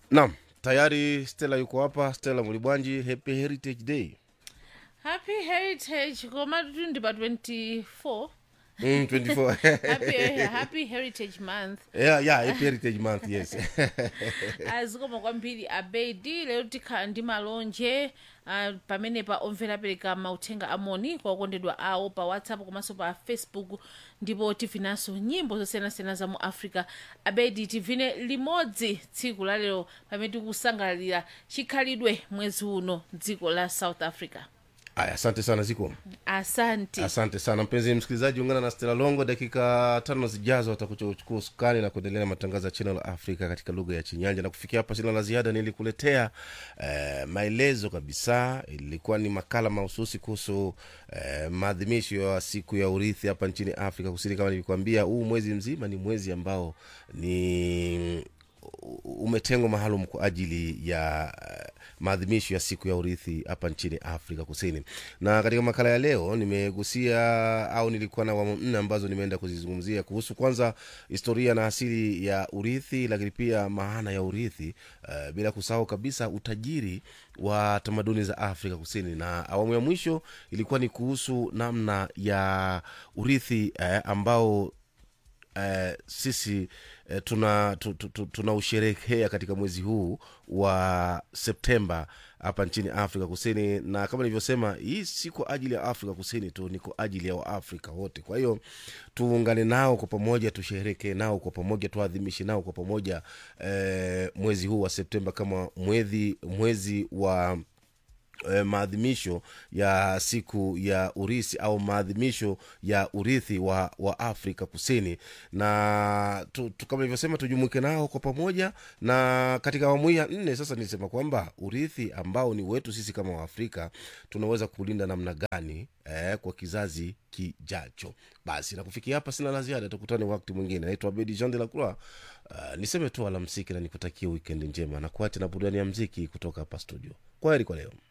naam tayari stela yuko hapa stela mulibwanji happy heritage day happy heritage koma tundi pa 24 mm, 24 happy, happy heritage month yeah, yeah, happy heritage month yes azikoma kwambiri abedi lero tikhala ndi malonje uh, pamenepa omvera apereka mauthenga amoni kwa okondedwa awo pa whatsapp komanso pa facebook ndipo tivinanso nyimbo zosiyanasiyana za mu africa abedi tivine limodzi tsiku la lero pamene tikusangalalira chikhalidwe mwezi uno dziko la south africa aya asante sana ziko asante asante sana mpenzi msikilizaji ungana na stela longo dakika tano zijazo atakuchukua usukani na kuendelea na matangazo ya channel africa katika lugha ya chinyanja na kufikia hapa sina la ziada nilikuletea eh, maelezo kabisa ilikuwa ni makala mahususi kuhusu eh, maadhimisho ya siku ya urithi hapa nchini afrika kusini kama nilikuambia huu mwezi mzima ni mwezi ambao ni umetengwa maalum kwa ajili ya uh, maadhimisho ya siku ya urithi hapa nchini afrika kusini na katika makala ya leo nimegusia au nilikuwa na awamu nne ambazo nimeenda kuzizungumzia kuhusu kwanza historia na asili ya urithi lakini pia maana ya urithi uh, bila kusahau kabisa utajiri wa tamaduni za afrika kusini na awamu ya mwisho ilikuwa ni kuhusu namna ya urithi eh, ambao eh, sisi eh, tuna tu, tu, tu, tunausherehekea katika mwezi huu wa septemba hapa nchini afrika kusini na kama nilivyosema hii si kwa ajili ya afrika kusini tu ni kwa ajili ya waafrika wote kwa hiyo tuungane nao kwa pamoja tusherekee nao kwa pamoja tuadhimishe nao kwa pamoja eh, mwezi huu wa septemba kama mwezi mwezi wa eh, maadhimisho ya siku ya urisi au maadhimisho ya urithi wa, wa afrika kusini na tu, tu, kama ilivyosema tujumuike nao kwa pamoja na katika awamu hii ya nne sasa nilisema kwamba urithi ambao ni wetu sisi kama waafrika tunaweza kulinda namna gani eh, kwa kizazi kijacho basi na kufikia hapa sina la ziada tukutane wakati mwingine naitwa bedi jean de la croix uh, niseme tu alamsiki na nikutakia wikendi njema na kuacha na burudani ya mziki kutoka hapa studio kwa heri kwa leo